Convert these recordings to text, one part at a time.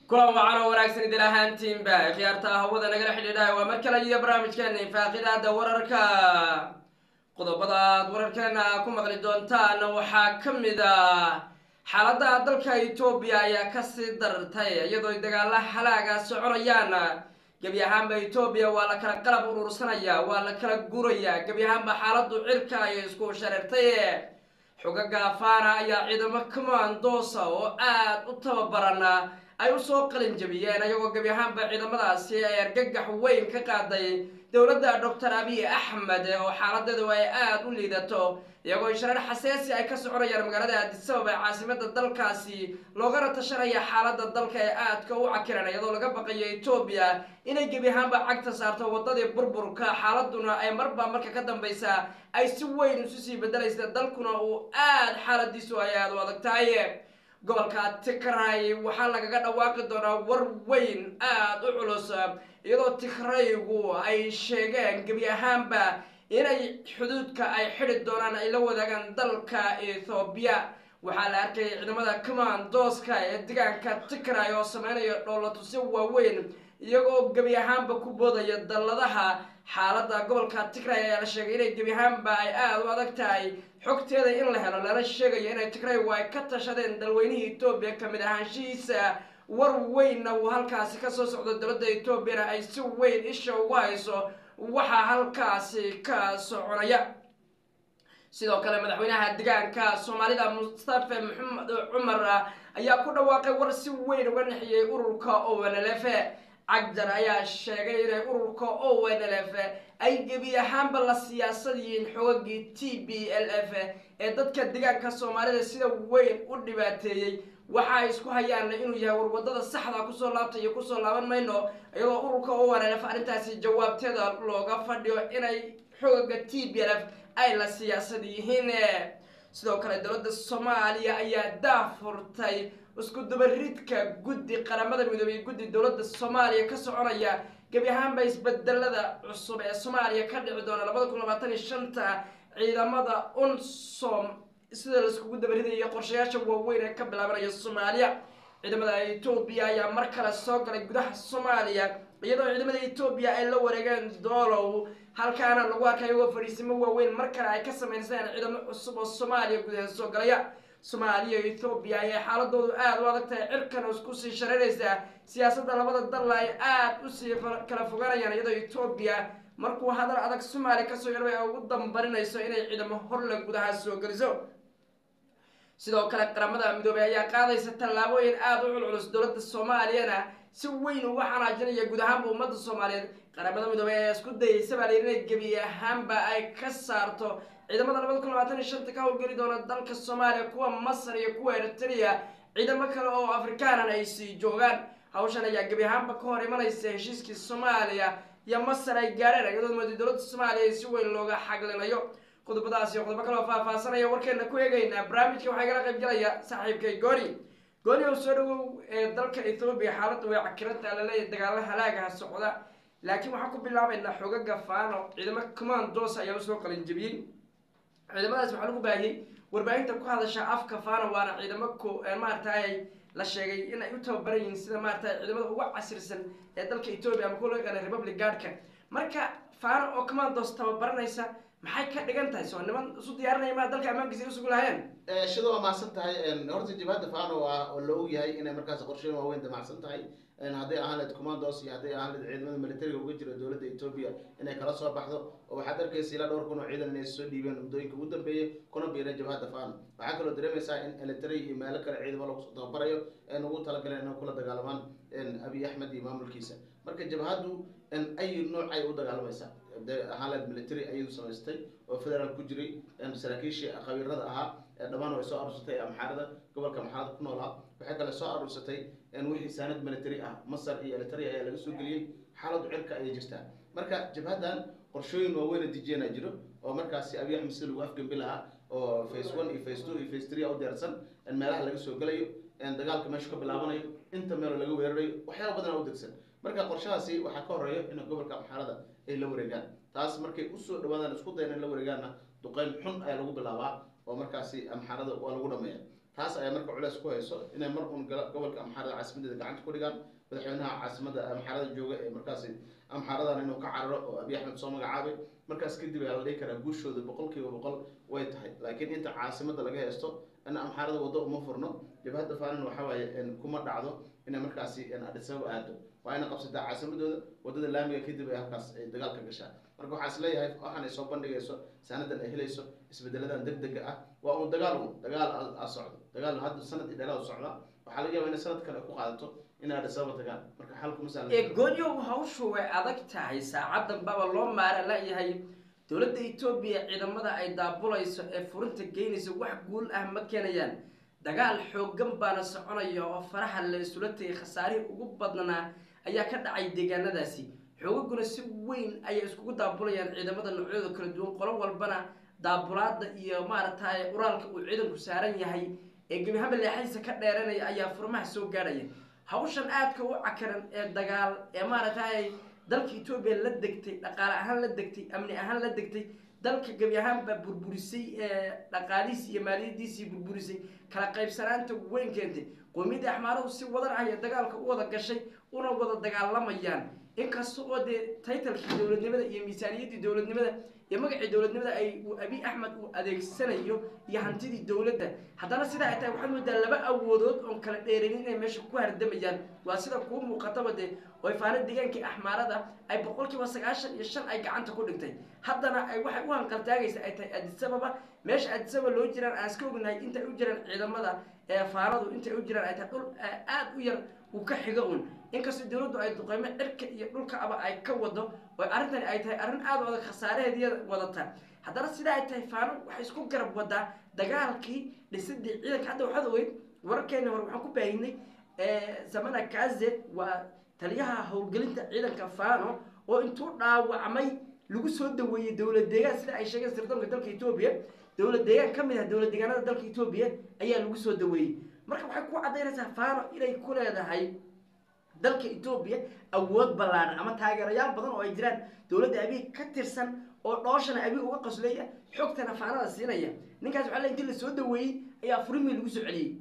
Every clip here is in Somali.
kulan wacan oo wanaagsan idil ahaantiinba khiyaarta hawada nagala xidhiidhaha waa mar kale iyo barnaamijkeena infaaqidaada wararka qodobada aad wararkeena ku maqli doontaan waxaa ka mid a xaalada dalka etoobiya ayaa kasii dartay iyadoo dagaala halaaga soconayaan gebi ahaanba etoobiya waa la kala qalab urursanaya waa la kala guraya gebi ahaanba xaaladu cirka ayay isku shareertay xogaga afaana ayaa ciidamo commandosa oo aada u tababaran ay usoo qalin jabiyeen ayagoo gebi ahaanba ciidamadaasi ay argagax weyn ka qaaday dowladda doctor abiy axmed oo xaaladeedu ay aada u liidato iyagoo shareer xaseesi ay ka soconayaan magaalada addisabab ee caasimada dalkaasi loogana tashanaya xaalada dalka ee aadka u cakiran iyadoo laga baqayo etoobiya inay gebi ahaanba cagta saarto wadadii burburka xaaladuna ay marba marka ka dambeysa ay si weyn isu sii bedelaysa dalkuna uu aada xaaladiisu ay aada u adag tahay gobolka tigray waxaa lagaga dhawaaqi doonaa war weyn aada u culus iyadoo tigraygu ay sheegeen gebi ahaanba inay xuduudka ay xidi doonaan ay la wadaagaan dalka ethoobiya waxaa la arkayay ciidamada commandoska ee degaanka tigray oo sameynaya dhoolatusyo waaweyn iyagoo gebi ahaanba ku boodaya dalladaha xaalada gobolka tigray ayaa la sheegay inay gebi ahaanba ay aada u adag tahay xogteeda in la helo lana sheegayo inay tigraygu ay ka tashadeen dalweynihii etoobiya kamid ahaanshihiisa war weynna uu halkaasi kasoo socdo dowladda etoobiyana ay si weyn isha ugu hayso waxaa halkaasi ka soconaya sidoo kale madaxweynaha degaanka soomaalida mustafe maxamed cumar ayaa ku dhawaaqay war si weyn uga nexiyey ururka onlf cagdar ayaa sheegay inay ururka onlf ay gebi ahaanba la siyaasad yihiin xoogagii t b l f ee dadka degaanka soomaalida sida weyn u dhibaateeyey waxa ay isku hayaan inuu yahay warwadada saxda kusoo laabta iyo kusoo laaban mayno iyadoo ururka onlf arrintaasi jawaabteeda looga fadhiyo inay xoogaga t b l f ay la siyaasad yihiin sidoo kale dowladda soomaaliya ayaa daafurtay isku dabaridka guddi qaramada midoobey guddi dowladda soomaaliya ka soconaya gebi ahaanba isbedelada cusub ee soomaaliya ka dhici doona labada kun labaatan iyo shanta ciidamada unsom sida laiskugu dabaridayo qorshayaasha waaweyn ee ka bilaabanaya soomaaliya ciidamada etoobiya ayaa mar kale soo galay gudaha soomaaliya iyadoo ciidamada etoobiya ay la wareegeen doolow halkaana lagu arkay iyagoo fadhiisimo waaweyn mar kale ay ka sameyseen ciidamo cusub oo soomaaliya gudaheeda soo galaya soomaaliya ethoobiya ayay xaaladoodu aada u adag tahay cirkan isku sii shareeraysaa siyaasadda labada dalla ay aada usii kala fogaanayaan iyadoo etoobiya markuu hadal adag soomaaliya kasoo yarbay ay ugu dambarinayso inay ciidamo horle gudaha soo geliso sidoo kale qaramada midoobey ayaa qaadaysa tallaabooyin aada u culculus dowladda soomaaliyana si weyn uga xanaajinaya guud ahaanba ummadda soomaaliyeed qaramada midoobey ayaa isku dayaysa baa layidhi inay gebi ahaanba ay ka saarto ciidamada labada kun labaatan iyo shanta ka howlgeli doona dalka soomaaliya kuwa masar iyo kuwa eritrea ciidamo kale oo afrikaanan ay sii joogaan hawshan ayaa gebi ahaanba ka hor imanaysa heshiiskii soomaaliya iyo masar ay gaareen iyadoo mooday dowladda soomaaliya ay si weyn looga xaglinayo qodobadaas iyo qodobo kaleo faahfaasanaya warkeena ku eegeynaa barnaamijka waxaa igala qayb galaya saaxiibkay gooni gooni oo soo dhawow ee dalka ethoobiya xaaladda way cakiranta laleeyahy dagaalo halaagaha socda laakiin waxaan ku bilaabaynaa xogaga faano ciidamo commandos ayaa usoo qalin jabiyey ciidamadaas waxaa lagu baahiyey warbaahinta ku hadasha afka faano waana ciidamo ko maaragtay la sheegay in ay u tababaran yihiin sida maaragtay ciidamada uga casirsan ee dalka etoobiya ama kuwa loo yaqaana republic guardka marka faano oo commandos tababaranaysa maxay ka dhigan tahay soo niman isu diyaarinaya maa dalka ammaankiisa ay usugu lahayeen shida waa mahadsan tahay horta jabhadda fano ah oo la og yahay inay markaas qorsheyn waaweyn damacsan tahay hadday ahaan leed commandos iyo hadday ahaan leed ciidamada militariga uga jira dowladda etoobiya inay kala soo baxdo oo waxaad arkaysa ilaa dhowr kun oo ciidan inay soo dhiibeen muddooyinka ugu dambeeyey kuna biireen jabhadda fano waxaa kaloo dareemaysaa in eritrea iyo meelo kale ciidamo lagu soo tababarayo ee ugu talagaleen inay kula dagaalamaan abiy axmed iyo maamulkiisa marka jabhaddu ay nooc ay u dagaalamaysaa ahaanleed military ayadu samaystay oo federaal ku jiray saraakiishii qabiirada ahaa dhammaan way soo aruursatay amxaarada gobolka amxaarada ku noolaa waxay kale soo aruursatay wixii saanad military ah masar iyo eritrea ayaa laga soo geliyey xaaladu cirka ayay jirtaa marka jabhaddan qorshooyin waaweyna dijiyana jiro oo markaasi abiy axmed sida lagu afgembi lahaa oo face one iyo face two iyo face three u diyaarsan meelaha laga soo gelayo dagaalka meeshu ka bilaabanayo inta meelo laga weerarayo waxyaaba badan u degsan marka qorshahaasi waxaa ka horeeya in gobolka amxaarada ay la wareegaan taas markay usoo dhawaadaan isku dayan in la wareegaanna duqeyn xun ayaa lagu bilaabaa oo markaasi amxaarada waa lagu dhameeya taas ayaa marka culeys ku hayso inay mar uun gala- gobolka amxaarada caasimadeeda gacanta ku dhigaan madaxweynaha caasimada amxaarada jooga ee markaasi amxaaradan inuu ka cararo oo abiy axmed soo magacaabay markaas kadib ayaa la dhihi karaa guushooda boqolkiiba boqol way tahay laakiin inta caasimada laga haysto in amxaarada waddo uma furno jabhadda faanan waxa waaye in kuma dhacdo inay markaasi in Addis Ababa aado waa inay qabsataa caasimadooda wadada laamiga kadib ay halkaas ay dagaal ka gashaa marka waxaa is leeyahay waxaan ay soo bandhigayso saanadan ay helayso isbedeladan degdega ah waa un dagaal un dagaal a- a socdo dagaal hadda sanad iyo dheeraad u socdaa waxaa laga yaabaa inay sanad kale ku qaadato inay Addis Ababa tagaan marka xalkuma sahlan ee goonyow hawshu way adag tahay saacadan baba loo maara layahay dowladda etoobiya ciidamada ay daabulayso ee furinta geynaysa wax guul ah ma keenayaan dagaal xoogan baana soconaya oo faraha la isula tegay khasaarihii ugu badnaa ayaa ka dhacay deegaanadaasi xoogaguna si weyn ayay iskugu daabulayaan ciidamada noocyadooda kala duwan qolo walbana daabulaada iyo maaragtay uraalka uu ciidanku saaran yahay ee gebi haba leexadiisa ka dheeranaya ayaa furmaha soo gaadhaya hawshan aadka u cakaran ee dagaal ee maaragtay dalka etoobiya la degtay dhaqaale ahaan la degtay amni ahaan la degtay dalka gebi ahaanbaa burburisay ee dhaqaalihiisi iyo maaliyadiisii burburisay kala qaybsanaanta weyn keentay qoomiyadda axmaaradu si wadan ah ee dagaalka u wada gashay una wada dagaalamayaan inkasta oo dee taytalkii dowladnimada iyo miisaaniyaddii dowladnimada iyo magacii dowladnimada ay uu abiy axmed uu adeegsanayo iyo hantidii dowladda haddana sidaa ay tahay waxaad moodaa laba awoodood oon kala dheeranin inay meesha ku hardamayaan waa sida kuu muuqataba dee oo faana deegaankii axmaarada ay boqolkiiba sagaashan iyo shan ay gacanta ku dhigtay haddana ay waxay u hanqaltaagaysa ay tahay addis ababa meesha addis ababa loo jiraan aan iska ognahay intay u jiraan ciidamada ee faaradu intay u jiraan ay tahay dhul aada u yar uu ka xigo un inkastoo dowladdu ay duqeymo cirka iyo dhulka aba ay ka wado oo arrintani ay tahay arrin aada u adag khasaaraheediya wadata haddana sidaa ay tahay faano waxay isku garab wadaa dagaalkii dhisidii ciidanka hadda waxaad ogeyd wararkeena hore waxaan ku baahinay samana kaze waa taliyaha howlgelinta ciidanka fano oo intuu dhaawacmay lagu soo daweeyey dowlad deegaan sida ay sheegeen sirdoonka dalka etoobiya dowlad deegaan ka mid ah dowlad deegaanada dalka etoobiya ayaa lagu soo daweeyey marka waxay ku caddaynaysaa fano inay ku leedahay dalka etoobiya awood ballaaran ama taageerayaal badan oo ay jiraan dowladda abiy ka tirsan oo dhooshana abiy uga qaslaya xogtana faanada siinaya ninkaas waxaa le intii lasoo daweeyey ayaa furimii lagu soo celiyey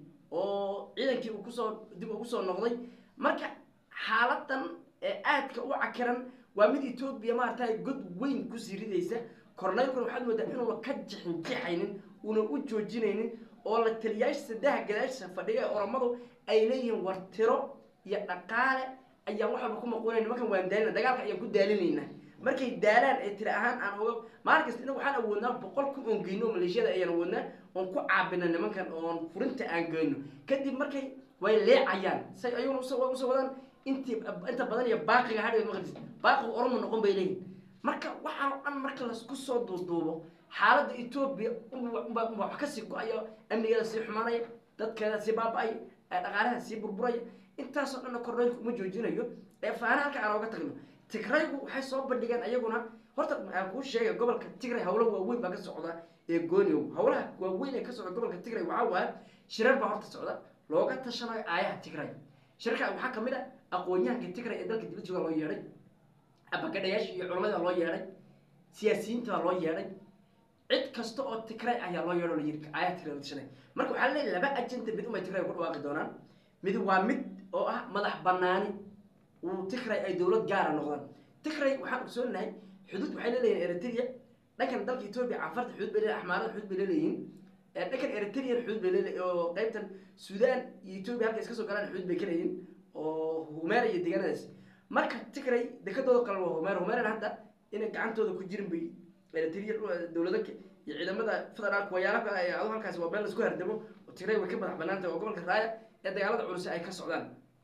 oo ciidankii uu kusoo dib ugu soo noqday marka xaaladan ee aadka u cakiran waa mid etoobiya maaragtay god weyn kusii ridaysa korneylkuna waxaad moodaa inuuna ka jixinjixaynin una u joojinaynin oo la taliyaasha saddeha gadaashiisa fadhiga ee oromadu ay leeyihiin war tiro iyo dhaqaale ayaan wax walba ku maquunay nimankan waan daalina dagaalka ayaan ku daalinaynaa markay daalaan ee tiri ahaan aan oga maalin kasta inagu waxaan awoodnaa boqol kun oon geyno oo maleeshiyada ayaan awoodnaa oon ku caabina nimankan oon furinta aan geyno kadib markay way leecayaan say ayaguna usoo usoo wadaan intii inta badan iyo baaqiga hadhiga maqdis baaqiga oromo noqon bay leeyihin marka waxaan oo dhan marka lasku soo duuduubo xaaladda etoobiya unba wax kasii go-ayo amnigeeda sii xumaanaya dadkeeda sii baaba-aya dhaqaalaha sii burburaya intaasoo dhanna korneylku uma joojinayo ee faana halka aan oga tagno tigraygu waxay soo bandhigeen ayaguna horta aan kuu sheegay gobolka tigray hawlo waaweyn baa ka socda ee gooniow hawlaha waaweyn ee ka socda gobolka tigray waxaa waaya shirar baa horta socda looga tashanayo aayaha tigray shirarka waxaa kamid a aqoon-yahanka tigray ee dalka dibad jooga loo yeedhay abagadhayaasha iyo culamada loo yeedhay siyaasiyiinta baa loo yeedhay cid kasta oo tigray ayaa loo yeedho layiri aayaha tigray la tashanay marka waxaa leeyahy laba ajenda mid umay tigray ku dhawaaqi doonaan mid waa mid oo ah madax banaani uu tigray ay dowlad gaara noqdaan tigray waxaan ogsoonahay xuduud waxay leeleyihin eritrea dhankan dalka etoobiya cafarta xuduud bay leeyihin axmaarada xuduud bay leeleyihiin dhankan eritrean xuduud bay leeleyihin oo qaybtan suudaan iyo etoobiya halka iska soo galaan xuduud bay ka leeyihin oo humeera iyo deegaanadaas marka tigray dekadooda qalan waa humeera humeerana hadda inay gacantooda ku jirin bay eritrea dowlada iyo ciidamada federaalka wayaala kale ay ado halkaasi waa meel laisku hardamo oo tigray way ka madax banaantah oo gobolka raaya ee dagaalada culus ay ka socdaan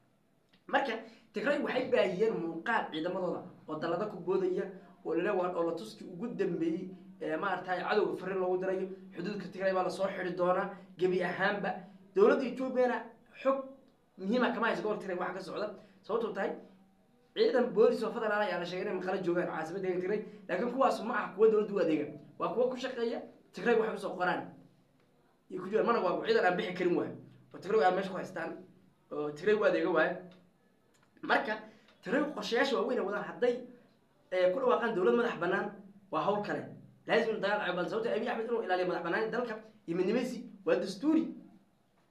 marka tigray waxay baahiyeen muuqaal ciidamadooda oo dallada ku boodaya oo lale waa dhoolatuskii ugu dambeeyey ee maaragtay cadowga fariin loogu dirayo xuduudka tigray baa lasoo xidi doonaa gebi ahaanba dowladda etoobiyana xog muhiima kama haysa gobolka tigray waxa ka socda sababtoo tahay ciidan boolis oo federaal ayaa la sheegay inay maqala joogaan caasimadda tigray laakiin kuwaas ma ah kuwa dowladda u adeega waa kuwa ku shaqeeya tigray waxay usoo qoraan iyo ku jiraan mana waa ciidan aan bixi karin waayo oo tigray aan meesha ku haystaan oo tigray u adeega waayo marka tigray qorshayaasha waaweyn ay wadaan hadday ku dhawaaqaan dowlad madax banaan waa hawl kale laazim dagaal caban sababta abiy axmed inuu ilaaliyo madax banaani dalka iyo midnimadiisi waa dastuuri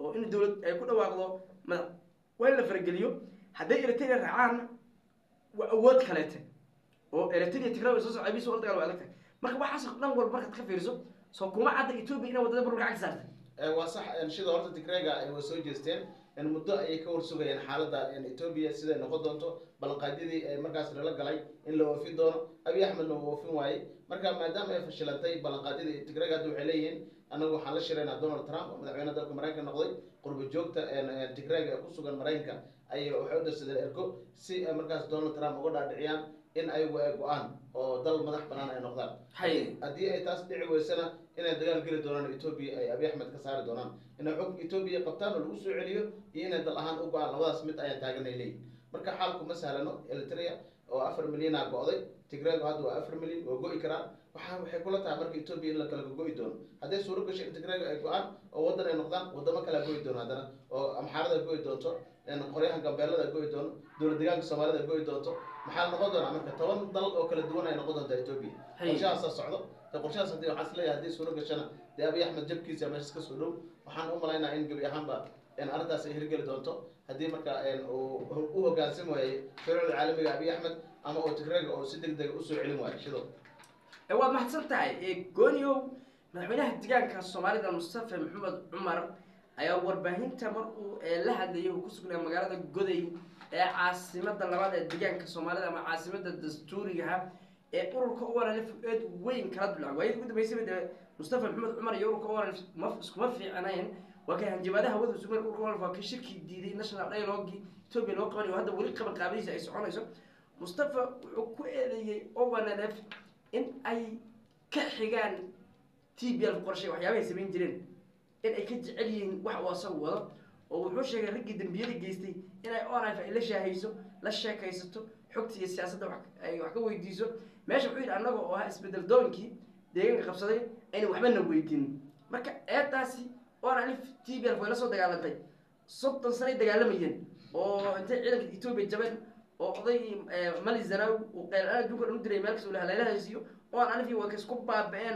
oo in dowlad ay ku dhawaaqdo madax waa in la farageliyo hadday eritrea raacaan waa awood kaleete oo eritrea tigraw soo socda bis la dagaal waa adagtahay marka waxaas dhan walba markaad ka fiiriso soo kuma cadda etoobiya inay wadada burburka cagta saartay Eh, waa sax en, sida horta tigrayga ay way soo jeesteen en, muddo ayay ka warsugayeen xaaladda en, etoobiya siday noqon doonto ballanqaadyadii ee markaas lala galay in la oofin doono abiy axmedna uu oofin waayey marka maadaama ay fashilantay ballanqaadyadii tigrayga hadda waxay leeyihiin anagu waxaan la shiraynaa donald trump oo madaxweyne dalka maraykanka noqday qurba joogta en, en, tigrayga ee ku sugan maraykanka ayay waxay u darsadeen ergo si ay markaas donald trump uga dhaadhiciyaan in ayagu ay go-aan oo dal madax banaan ay noqdaan hay haddii ay taas dhici weysana inay dagaal geli doonaan etoobiya ay abiy axmed ka saari doonaan inay xog etoobiya qabtaan oo lagu soo celiyo iyo inay dal ahaan u go-aan labadaas mid ayaan taagan ay leeyihin marka xaalku ma sahlano eritrea oo afar milyan a go-day tigraygu hadda waa afar milyan waa go-i karaan waxaa waxay kula tahay marka etoobiya in la kala go-i doono hadday suuro gasho in tigraygu ay go-aan oo waddan ay noqdaan wadamo kalea go-i doono haddana oo amxaarada go-i doonto en qoryaha gambeelada go-i doono dowlad deegaanka soomaalida go-i doonto maxaa noqon doonaa marka toban dal oo kala duwan ay noqon doontaa etoobiya Hay. qorshahaasaa socdo de qorshahaas hadii waxaan isleeyahay haddii suuro gashana dee abiy axmed jabkiisa meeshas ka soo dhow waxaan u malaynaa in gebi ahaanba en arrintaas ay hirgeli doonto haddii marka en uu u hogaansami waayey shuruucda caalamiga abiy axmed ama oo tigrayga oo si deg dega usoo celin waayo shido ee waad mahadsan tahay ee gooniow madaxweynaha deegaanka soomaalida mustafa maxamed cumar ayaa warbaahinta mar uu ee la hadlayay uu ku sugnaa magaalada goday ee caasimada labaad ee deegaanka soomaalida ama caasimada dastuurigaha ee ururka oranf eed weyn kala dulacay waayadii ugu dambeysayba dee mustafa maxamed cumar iyo ururka oranf ma iskuma fiicnayn waa kay hanjabaadaha hawada sugan ururka oranf waa ka shirki diiday national dialogue ethiopia loo qabanayo hadda weli qaban qaabadiisa ay soconayso mustafa wuxuu ku eedeeyey onf in ay ka xigaan t b l qorshe waxyaabahay samayn jireen in ay ka jecel yihiin wax uu asagu wado oo wuxuu sheegay raggii dembiyada geystay inay onif ay la shaahayso la sheekaysato xogta iyo siyaasadda wax ay wax ka weydiiso meesha wuxuu yidhi annaga oo ah isbedel doonkii deegaanka qabsaday ayna waxba na weydiinin marka eedaasi onif t b l way la soo dagaalantay soddon sanay dagaalamayeen oo intay ciidanka etoobiya jabeen oo oday mali zanaw uu qeylaan adduunka dhan u diray meel kasta uu haleelahaysiiyo oon alifi waa ka isku baaba-een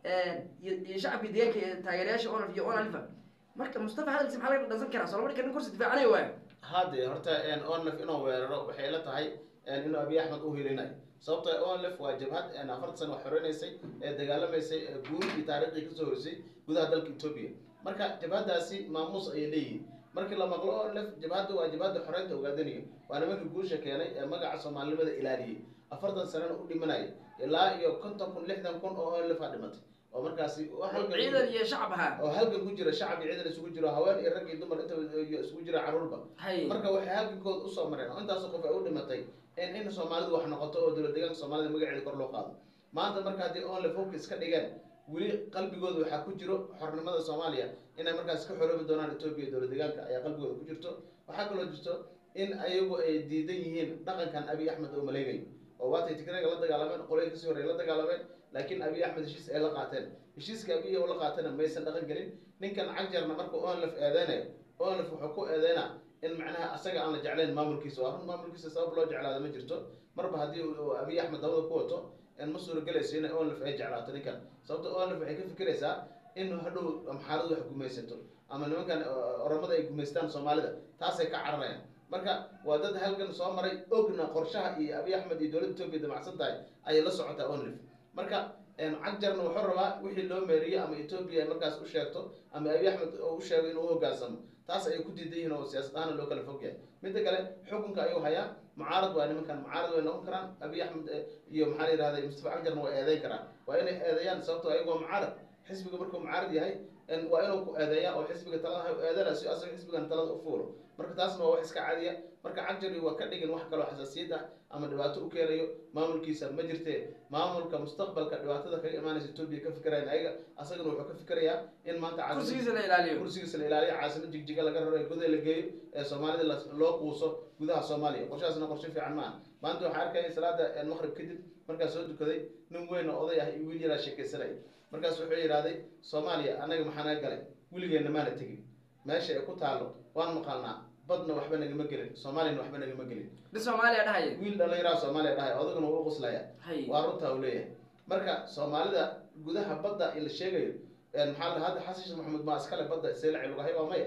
iyo iyo shacabka deegaanka iyo taageerayaasha onaf iyo on alifa marka mustafa hadalkiisa maxaa laga dhansan karaa soolama dhika nin kursi difaacanayo waaya hadde horta onlef inuu weeraro waxay la tahay inuu abiy axmed u hilinayo sababto onlef waa jabhad afarta sano wax xoreynaysay ee dagaalamaysay ee guur iyo taariikhdii kasoo horeysay gudaha dalka etoobiya marka jabhadaasi maamuus ayay leeyihiin markii la maqlo onlef jabhadda waa jabhadda xoreynta ogaadanayo waa nimanka guusha keenay ee magaca soomaalinimada ilaaliyey afartan sanana u dhimanaya ilaa iyo konton kun lixdan kun oo onlef a dhimatay oo markaasi halgan ciidan iyo shacab ahaa oo halgan ku jira shacab iyo ciidan isugu jiro haween iyo rag iyo dumar inta iyo isugu jira caruurba hay marka waxay halgankood usoo mareen oo intaas qof ay u dhimatay in in soomaalidu wax noqoto oo dowlad deegaanka soomaalida magaceeda kor loo qaado maanta marka haddii onlef hubka iska dhigeen weli qalbigooda waxaa ku jiro xornimada soomaaliya inay markaas ka xoroobi doonaan etoobiya dowlad deegaanka ayaa qalbigooda ku jirto waxaa kaloo jirto in ayagu ay diidan yihiin dhaqankan abiy axmed oo maleegayo oo waatay tigrayga la dagaalameen qolay kasii horey la dagaalameen laakiin abiy axmed heshiis ay la qaateen heshiiska abiy oo la qaatana maysan dhaqan gelin ninkan cagjarna marka onlef eedeynayo onlef wuxuu ku eedeynaa in macnaha asaga aan la jeclayn maamulkiisa waa run maamulkiisa sabab loo jeclaada ma jirto marba haddii uu abiy axmed dabada ku wato ma suuragelayso in onlef ay jeclaato ninkan sababta onlef waxay ka fikiraysaa in hadhow amxaaradu wax gumaysato ama nimankan oromada ay gumaystaan soomaalida taasay ka cararayaan marka waa dad halgan soo maray ogna qorshaha iyo abiy axmed iyo dowladda etoobiya damacsan tahay ayay la socotaa onlef marka cagjarna wuxuu rabaa wixii loo meeriyey ama etoobiya ay markaas u sheegto ama abiy axmed u sheego inuu uhogaansamo taas ayay ku diidan yihiin oo siyaasad ahaana loo kala fog yahay midda kale xukunka ayuu hayaa mucaarad waa nimankan mucaarad way noqon karaan abiy axmed iyo maxaa la yihahda mustafa cagjarna way eedeyn karaan waa inay eedeeyaan sababto ayagu waa mucaarad xisbiga markuu mucaarad yahay waa inuu ku eedeeya oo xisbiga talada eedana si asaga xisbigan talada u fuulo marka taasna waa wax iska cadiya marka cagjar waa ka dhigin wax kaloo xasaasiyad ah ama dhibaato u keenayo maamulkiisa ma jirte maamulka mustaqbalka dhibaatada kaga imaanaysa etoobiya ka fikirayan ayaga asagana wuxuu ka fikirayaa in maanta caasimad- kursigiisa la ilaaliyo kursigiisa la ilaaliyo caasimad jigjiga laga raro ee gudaha la geeyo ee soomaalida la- loo quuso gudaha soomaaliya qorshahaasna qorshe fiican maaha maanta waxaa arkaya salaada maqrib kadib markaas soo dukaday nin weyn oo oday ah iyo wiil yaraa sheekaysanaya markaas wuxuu yidhahday soomaaliya annaga maxaa naga galay weligeenna maana tegin meesha ay ku taalo waan maqalnaa badna waxba nagama gelin soomaaliyana waxba nagama gelin dhi soomaaliya dhahaya wiil dhallinyaraa soomaaliya dhahay odaguna wuu u quslaya hay waa runtaa uu leeyahay marka soomaalida gudaha badda la sheegayo maxaa la hadda xasan sheekh maxamuud maa iskale badda seelacay lagu hay waa maya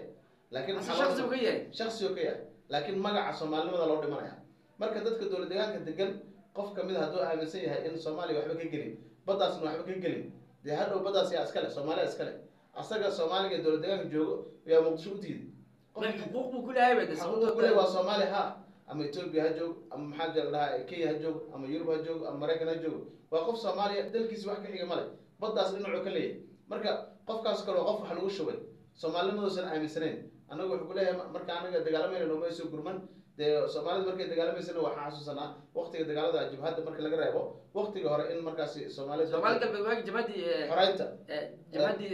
laakiin hase waxaa loo- shaksi uu ka yahay shaksi oo ka yahay laakiin magaca soomaalinimada loo dhimanaya marka dadka dowlad deegaanka degan qof kamid a hadduu aaminsan yahay in soomaaliya waxba ka gelin baddaasna waxba ka gelin dee hadhow baddaas yaa iskale soomaaliya iskale asaga soomaaliga dowlad deegaanka joogo yaa muqdisho u diiday ma xuquuq buu ku leeyahay bay de xaquuqda kule waa soomaali ha ama etoobiya ha joog ama maxaa jira dhahaa kenya ha joog ama yurub ha joog ama maraykan ha joog waa qof soomaaliya dalkiisa wax ka xiga male baddaas dhinacuu ka leeyahay marka qofkaas kale waa qof wax lagu shubay soomaalinimadoosan aaminsanayn annaga wuxuu kuleeyahay marka anaga dagaalamayna nooma soo gurman dee soomaalida markay dagaalamaysana waxaan xasuusanaa waqtiga dagaalada jabhadda marka laga reebo waqtiga hore in markaasi soomaalida soomaali galbeed waagi jabhadii xoreynta jabhadii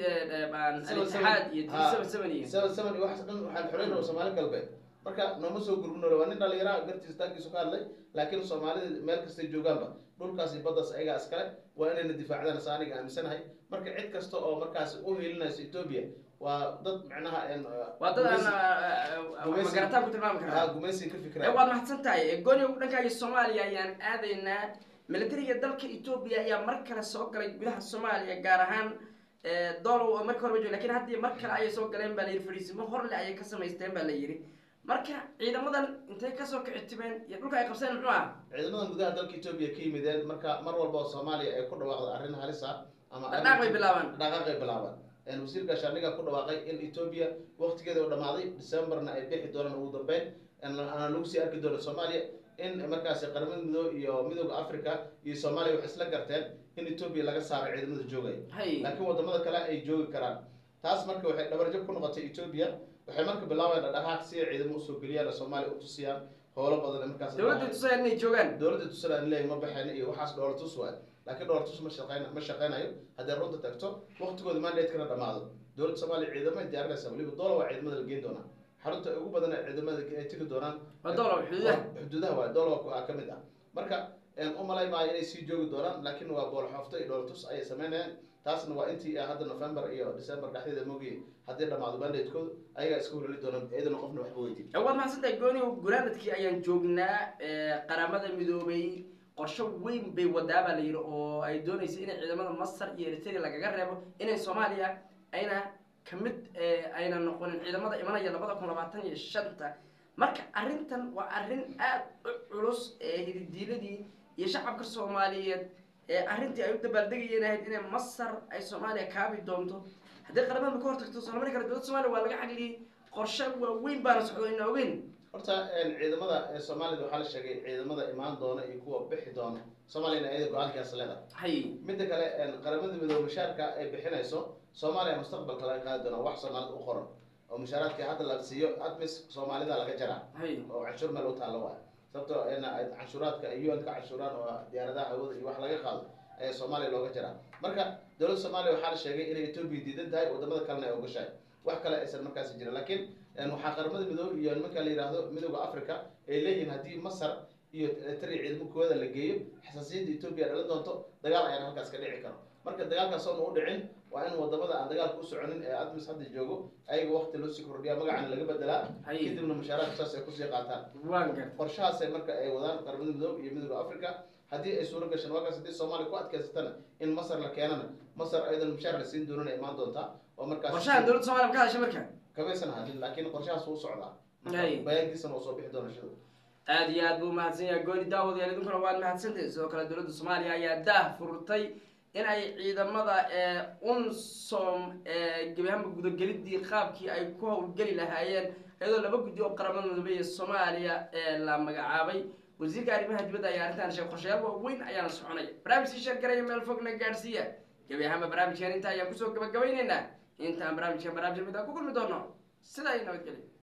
al-itixaad iyo Ha. seven seven iyo seven seven iyo waxaas dhan waxaan xoreyn oo soomaali galbeed marka nooma soo gurmino waa nin dhalinyara gartiis taankiisu ka hadlay laakiin soomaalida meel kastay joogaanba dhulkaas iyo baddaas ayagaa iskale waa inayna difaacdaan sa aniga aaminsanahay marka cid kasta oo markaas u helinaysa etoobiya waa dad macnaha een, waa dad aan gumaysi- gumaysi- magarataan ku tilmaami ha karaa gumaysi ka Eh, fikiraya waad mahadsan tahay gooni dhankaaga soomaaliya ayaan aadaynaa militariga dalka etoobiya ayaa mar kale soo galay gudaha soomaaliya gaar ahaan eh, doolow oo marka horeba jooga lakin haddii mar kale ayay soo galeen baa la yidhi fadhiisimo horle ayay ka samaysteen baa la yidhi marka ciidamadan intay kasoo kicitimeen iyo dhulka ay qabseen muxuu ah ciidamadan gudaha dalka etoobiya ka yimideen marka mar walba oo soomaaliya ay ku dhawaaqdo arrin halis ah ama arrin- dhaqdhaaq bay bilaabaan dhaqaaqay bilaabaan Een, wasiirka shaandhiga ku dhawaaqay in etoobiya waqtigeeda u dhamaaday decemberna ay bixi doonaan ugu dambeyn een, aan lagu sii arki doono soomaaliya in markaasi qaramada midoobe iyo midooda africa iyo soomaaliya waxay isla garteen in etoobiya laga saaro ciidamada joogaya hay laakiin wadamada kale ay joogi karaan taas marka waxay dhabarjab ku noqotay etoobiya waxay marka bilaabayaan dhaqdhaqaaq si ay ciidamo usoo geliyaan oo soomaaliya utusiyaan howlo badan markaas dowladda tusayaan inay joogaan dowladda tusala leeyahay ma baxayna iyo waxaas dhoola tus waay laakiin dhoola tus ma shaqeyn ma shaqeynayo haddii runta tagto waqtigooda mandatekana dhamaado dowladda soomaaliya ciidamay diyaarinaysa weliba doola waa ciidamada la geyn doonaa xarunta ugu badan ee ciidamada ay tegi doonaan waa doolow xuduudaha xuduudaha waay doola waa ka mid ah marka een, u malay maayo inay sii joogi doonaan laakiin waa bool xoofto iyo dhoola tus ayay sameynayaan taasna waa intii ah hadda november iyo december dhexdeeda moogay haddii dhamaado mandatekooda ayagaa iska hulali doonaan iyadana qofna waxba weydiin waad mahadsantahay gooni gunaanadkii ayaan joognaa eh, qaramada midoobay qorsho weyn bay wadaa baa la yidhi oo ay doonaysa inay ciidamada masar iyo eritrea lagaga reebo inay soomaaliya ayna kamid eh, ayna noqonin ciidamada imanaya labada kun labaatan iyo shanta marka arrintan waa arrin aad u culus ee hididiiladii iyo shacabka soomaaliyeed ee arrintii ay u dabaaldegayeen ahayd inay masar ay soomaaliya kaabi doonto haddii qaramada ka hortagto soo lamani kara dowladda soomaaliya waa laga cagliyey qorshe waaweyn baana socdo ina ogeyn horta een, ciidamada ee soomaalida waxaa la sheegay ciidamada imaan doona iyo kuwa bixi doona soomaaliyana ayada go-aankaas leedahay hay midda kale een, qaramada midoobe mushaarka ay bixinayso soomaaliya mustaqbalka laga qaadi doona wax soomaalida u qoran oo mushaaraadkii hadda la siiyo admis soomaalida laga jaraa hay oo canshuur meel u taalla waay sababtoo in ay canshuuraadka ay un ka canshuuraan oo diyaaradaha hawada iyo wax laga qaado ayaa soomaaliya looga jaraa marka dowladda soomaaliya waxaa la sheegay inay etoobiya diidan tahay wadamada kalena ay ogashahay wax kale aysan markaasi jirin laakiin een, waxaa qaramada midoobe iyo nimanka la yidhaahdo midooda africa ay leeyihiin haddii masar iyo eritrea ciidamakooda la geeyo xasaasiyadda etoobiya dhalan doonto dagaal ayaan halkaas ka dhici karo marka dagaalkaas oona u dhicin waa in wadamada aan dagaalka u soconin ee admis hadda joogo ayaga waqti loo sii kordhiyaa magacana laga bedelaa hay kadibna mushaaraadka saas ay kusii qaataan waan gar qorshahaasay marka ay wadaan qaramada midoobe iyo midooda africa haddii ay suuro gashaan waakaas haddii soomaaliya ku adkaysatana in masar la keenana masar ayadan mushaar la siin doonana imaan doontaa oo markaas qorshahan dowladda soomaaliya ma ka hadashay marka kamaysan hadin laakiin qorshahaas wuu socdaa Ay. bayaankiisana waa soo bixi doona shida aad iyo aad buu mahadsan yahay gooni daawadayaal idinkuna waad mahadsantahay sidoo kale dowladda soomaaliya ayaa daah furtay in ay ciidamada ee unsom ee gebi ahaanba gudagelidii qaabkii ay ku howlgeli lahaayeen iyadoo laba guddi oo qaramada midoobey ee soomaaliya ee la magacaabay wasiirka arrimaha dibadda ayaa arrintan sheegay qorshayaal waaweyn ayaana soconaya barnaamijkii sheergaraya meel fogna gaadhsiiya gebi ahaanba barnaamijkan inta ayaan kusoo gabagabaynaynaa intaan barnaamijkan barnaamij mid aan ku kulmi doono sidaa iyo nabadgelya